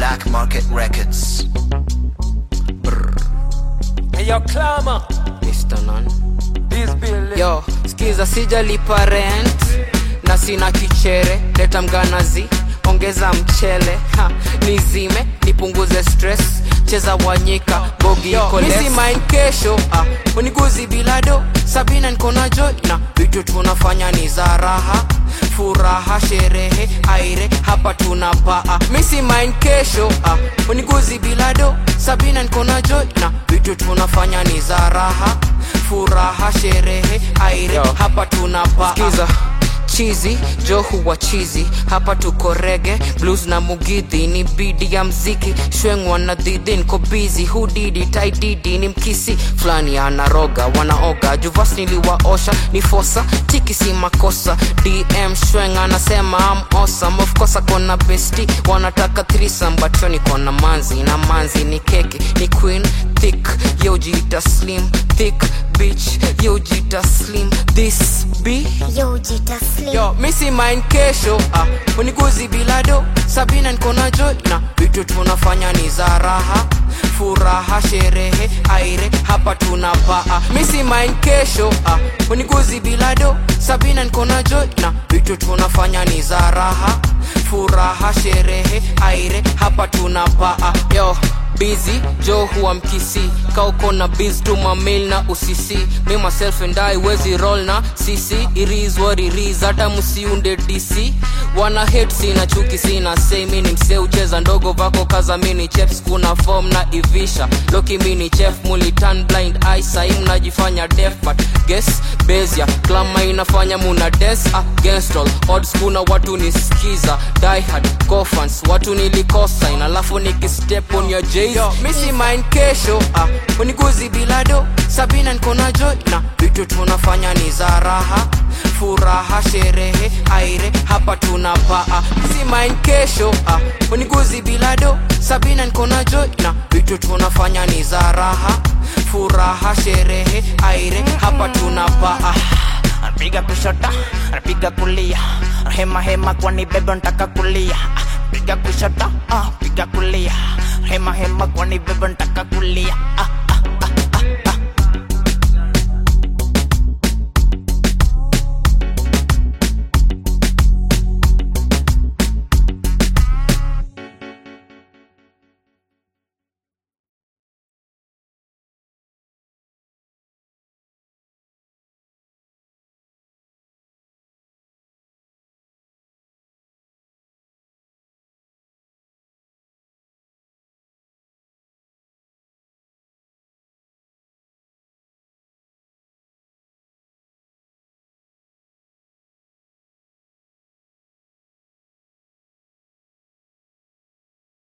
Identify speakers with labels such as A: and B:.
A: Black Market Records.
B: Hey, yo, Clama.
C: Mr. Nan.
B: This bill.
C: Yo, skiza sijalipa rent na sina kichere, leta mganazi, ongeza mchele ha, nizime nipunguze stress, cheza wanyika bogi iko less. Misi mind kesho ah, uniguzi bilado Sabina niko na joy na vitu tunafanya ni za raha furaha sherehe aire hapa tunapaa misi mind kesho ah, uniguzi bilado Sabina niko na joy na vitu tunafanya ni za raha furaha sherehe aire
B: Yo.
C: hapa tunapaa Skiza chizi jo huwa chizi hapa tuko rege blues na mugidhi ni bidi ya mziki shwengwa na dhidhi niko bizi hudidi taididi ni mkisi fulani anaroga wanaoga juvas niliwaosha ni fosa tiki si makosa dm shweng anasema am awesome of course akona besti wanataka threesome but yo niko na manzi na manzi ni keki ni queen thick yo jita slim thick bitch yo jita slim this be
D: Yo, Jita Slim.
C: yo misi mind kesho ah, uniguzi bilado sabina niko na joy na vitu tunafanya ni za raha furaha sherehe aire hapa tunapaa misi mind kesho ah, uniguzi bilado sabina niko na joy na vitu tunafanya ni za raha furaha sherehe aire hapa tunapaa yo busy jo huwa mkisi kauko na biz tuma mail na usisi me myself and I wezi roll na sisi it is what it is hata msiunde dc wana hate sina chuki sina say mi ni msee ucheza ndogo vako kaza mini chefs kuna form na ivisha loki mini chef mulitan blind eye sai mnajifanya deaf but guess bezia klama inafanya muna des against all odds kuna watu nisikiza die hard cofans watu nilikosa ina alafu nikistep on your jays yo misi mind kesho ah, uniguzi bilado sabina niko na joy na vitu tunafanya ni za raha furaha sherehe aire hapa tunapaa misi mind kesho ah, uniguzi bilado sabina niko na joy na vitu tunafanya ni za raha furaha sherehe aire hapa tunapaa
E: anapiga kushota anapiga kulia hema hema kwani bebe ntaka kulia piga kushota ah, piga kulia hema hema kwani bebe ntaka kulia ah,